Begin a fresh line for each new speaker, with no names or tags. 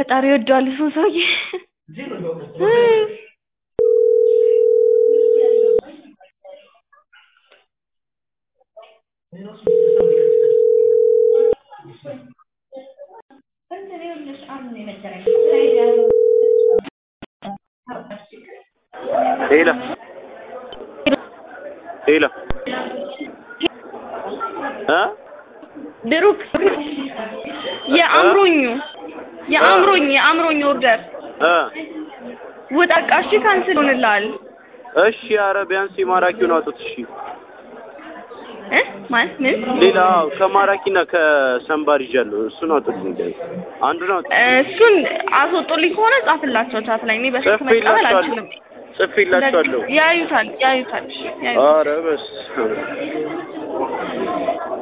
ፈጣሪ ወደዋል እሱን ሰውዬ
ሄሎ ሄሎ እ
ብሩክ የአእምሮኙ የአእምሮኝ የአእምሮኝ ኦርደር
እ
ውጣ በቃ እሺ ካንስል ሆንልሃል
እሺ ኧረ ቢያንስ የማራኪውን አውጡት እሺ
እ ማለት ምን
ሌላ ከማራኪና ከሰንባር ይዣለሁ እሱን አውጡልኝ ቢያንስ አንዱን አውጡ
እሱን አስወጡልኝ ከሆነ ጻፍላቸው ቻት ላይ እኔ በስልክ መቀበል አልችልም
ጽፌላችኋለሁ
ያዩታል ያዩታል ያዩታል
ኧረ በስመ አብ